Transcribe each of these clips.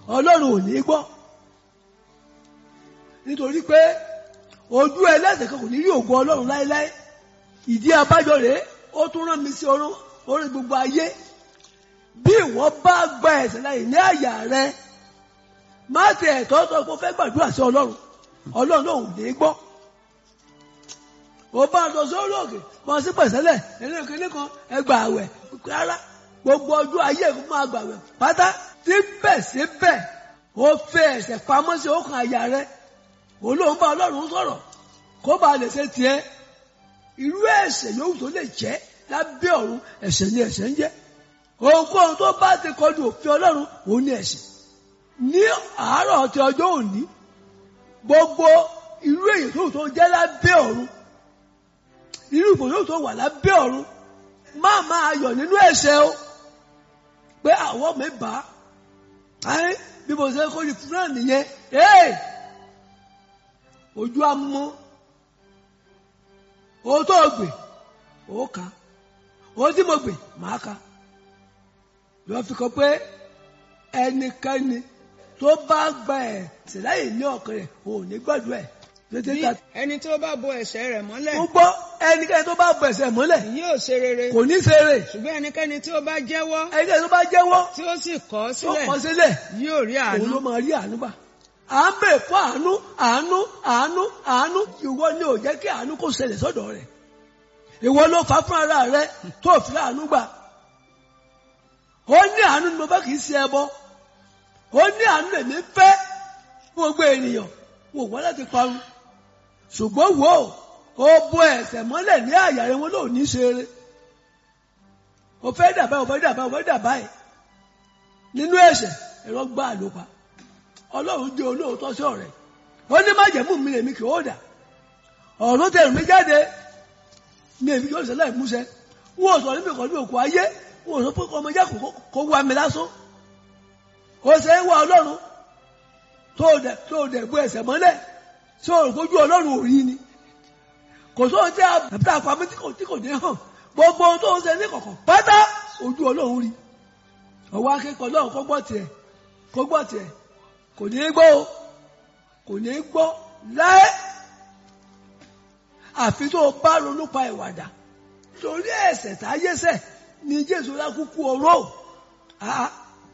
ọlọ́run ò ní gbọ́ nítorí pé ojú ẹlẹ́sẹ̀ kan kò ní rí ògo ọlọ́run láéláé ìdí abájọ rèé ó tún rán mi sí orún orí gbogbo ayé bí ìwọ bá gba ẹ̀ṣẹ̀ láyè ní àyà rẹ má ti ẹ̀tọ́ sọ pé ó fẹ́ gbàdúrà sí ọlọ́run ọlọ́run ò ní gbọ́ ó bá lọ sórí òkè mọ sí pẹ̀sẹ́lẹ̀ ẹni kìíní kan ẹgbà àwẹ̀ rárá gbogbo ọjọ́ ayé kó máa gbà àwẹ̀ pátá síbẹ̀síbẹ̀ ó fẹ́ ẹ̀ṣẹ̀ pamọ́ sí ọkàn àyà rẹ olóhùn bá ọlọ́run sọ̀rọ̀ kó bá lè ṣe tiẹ̀ irú ẹ̀ṣẹ̀ yòówù tó lè jẹ́ lábẹ́ ọ̀run ẹ̀ṣẹ̀ ni ẹ̀ṣẹ̀ ń jẹ́ ohunkóhun tó bá ti kọjú òfin ọlọ́run òun ni ẹ̀ṣẹ̀ ní àárọ̀ ti ọjọ́ òní gbogbo irú èyí tó tó jẹ́ lábẹ́ ọ̀run irú ìbò yóò tó wà lábẹ́ ọ̀run má máa yọ̀ nínú ẹ̀ṣẹ̀ o pé àwọ̀ mi bá ayé bí mo ṣe kó ní fúnra nìyẹn ee ojú amú o tó gbè o kà o tí mo gbè máa ka lọ fi kọ pé ẹnikẹ́ni tó bá gba ẹ̀ síláyè ní ọkàn rẹ̀ ò ní gbàdúrà ẹ̀ tètè bí ta ẹni tó bá bo ẹ̀ṣẹ̀ rẹ̀ mọ́lẹ̀ mo gbọ́ ẹnikẹ́ni tó bá bọ ẹ̀ṣẹ̀ mọ́lẹ̀ yóò ṣe rere kò ní ṣeré ṣùgbọ́n ẹnikẹ́ni tí ó bá jẹ́wọ́ ẹnikẹ́ni tó bá jẹ́wọ́ tí ó sì kọ̀ ọ́ tó sílẹ̀ kọ sílẹ̀ yóò rí òun àánú ló máa rí àánú gbà à ń bè fún àánú àánú àánú àánú ìwọ ni ò jẹ́ kí àánú kó ṣẹlẹ̀ sọ́dọ̀ rẹ̀ ìwọ ló fà á fún ara rẹ tó fi àánú gbà ó ní àánú ni mo bá kì í ṣe ẹbọ ó ní àánú lèmi fẹ́ fún gbogbo ènìyàn wò wọ́n láti parun ṣùgbọ́n wò ó ó bo ẹ̀ṣẹ̀ mọ́lẹ̀ ní àyà rẹ wọn lóò ní ṣe eré o fẹ́ dàbá o fẹ́ dàbá o fẹ́ dàbá ẹ̀ nínú ẹ̀ṣẹ̀ ẹ̀rọ gbá ló pa ọlọ́run jẹ́ olóòótọ́ sí ọ̀rẹ́ ó ní má jẹ̀mú mi lèmi kì í ó dà ọ̀rọ̀ tẹ̀rù mi jáde ní èmi kì í ó ṣẹlẹ̀ ìmúṣẹ wọn ò sọ níbi kan ní òkú ayé wọn ò sọ pé ọmọ jẹ́ kó wá mi lásán ó ṣe é wá ọlọ́run tó dẹ̀ tó dẹ̀ bó ẹ̀ṣẹ̀ mọ́lẹ̀ tí o rò kójú ọlọ́run ò rí ni kò sóhun tí a bàbá àpamọ́ tí kò tí kò dé hàn gbogbo ohun tó ń ṣe ní kọ̀kọ̀ pátá ojú ọlọ́run rí ọwọ́ akẹ́kọ̀ọ́ ọlọ́run kó gbọ́ tiẹ̀ kó gbọ́ tiẹ̀ kò ní í gbọ́ o kò ní í gbọ́ láé àfi tó o bá ronú pa ìwàdà torí ẹ̀ṣẹ̀ táyé ṣẹ̀ ni jésù lákúkú oró àá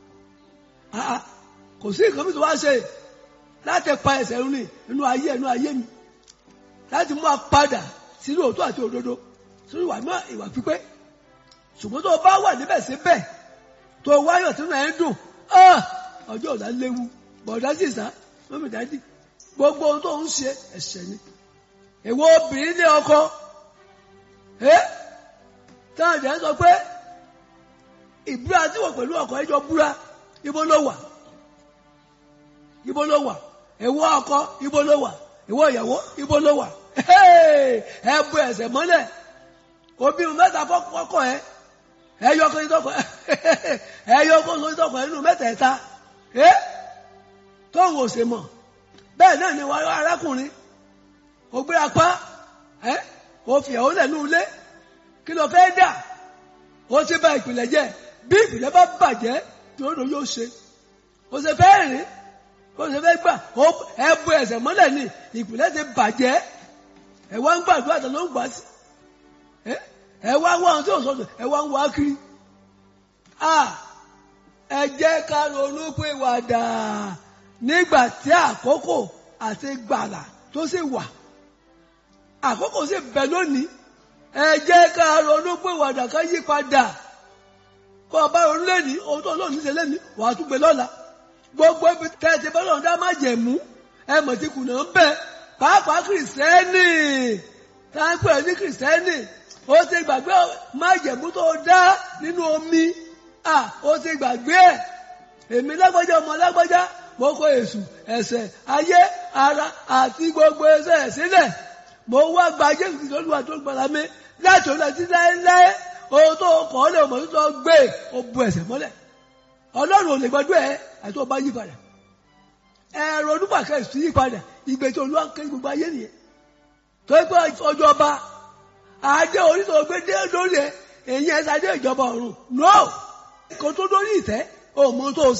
àá kò sí nǹkan mi tó wá ṣe láti pa ẹ̀ṣẹ̀ run ní inú ayé inú ayé mi láti mú a padà sínú òótọ́ àti òdodo sínú ìwà náà ìwà pípé ṣùgbọ́n tó o bá wà níbẹ̀ síbẹ̀ tó o wáyọ̀ sínú ẹ̀ ń dùn ah, ọjọ́ ọ̀la léwu bọ̀dá sì sá mọ́mí dájú gbogbo ohun tó ń ṣe ẹ̀ṣẹ̀ ni èwo obìnrin ní ọkọ ẹ táwọn àjẹ́ sọ pé ìbúra tí wọ́n pẹ̀lú ọkọ ẹjọ́ búra ibo ló wà ibo ló wà èwo ọkọ ibo ló wà èwo ìyàwó ibo ló wà ẹ bu ẹsẹ̀ mọ́lẹ̀ obìnrin mẹ́ta fọkọ ẹ ẹyọ kan ìtọkọ ẹyọ kan ìtọkọ nínú mẹ́tẹ̀ẹ̀ta ẹ tóun ò ṣe mọ̀ bẹ́ẹ̀ náà ni wàá arákùnrin ó gbé apá ẹ ó fi ẹ̀hó lẹ̀ ní ilé kí ló fẹ́ dà ó ti bà ìpìlẹ̀ jẹ́ bí ìpìlẹ̀ bá bàjẹ́ tí ó lò yóò ṣe ó ṣe fẹ́ rìn ó ṣe fẹ́ gbà ó ẹ bu ẹsẹ̀ mọ́lẹ̀ ní ìpìlẹ̀ ti bàjẹ́ ẹ wá ń gbàdúrà tó ló ń gbà sí ẹ ẹ wá wá ohun tí ò sọ̀tọ̀ ẹ wá ń wá kiri a ẹ jẹ́ ká ronú pé wàdà nígbà tí àkókò àti gbàlà tó sì wà àkókò sì bẹ lónìí ẹ jẹ́ ká ronú pé wàdà ká yí padà kó o bá ronú lẹ́ni ohun tó lónìí ṣe lẹ́ni wàá tún gbé lọ́la gbogbo ibi tẹ́tí bọ́lá ọ̀dá má jẹ̀mú ẹ mọ̀ tí kùnà ń bẹ pàápàá kìrìsìtẹ́nì táǹpẹ̀ ní kìrìsìtẹ́nì ó ti gbàgbé má jẹ̀mú tó dá nínú omi à ó ti gbàgbé ẹ̀ èmi lágbájá ọmọ lágbájá mo kó èṣù ẹ̀ṣẹ̀ ayé ara àti gbogbo ẹ̀ṣẹ̀ sílẹ̀ mo wá gba jésù kìí lọ́lùwà tó gbàlá mi láti ọ̀nà tí láéláé ohun tó kọ́ ọ́ lè mọ̀ tó gbé ó bu ẹ̀ṣẹ̀ mọ́lẹ̀ ọlọ́run ò lè gbọdọ̀ ẹ àti ọba yí padà ẹ̀rọ onípàkẹ́ sí yí padà ìgbé tí olúwa ń ké gbogbo ayé nìyẹn tó ń pẹ́ ọjọ́ ọba adé orí tó gbé dé lórí ẹ èyí ẹ̀ sáré ìjọba ọ̀run no kò tó lórí ìtẹ́ òun mọ́ tó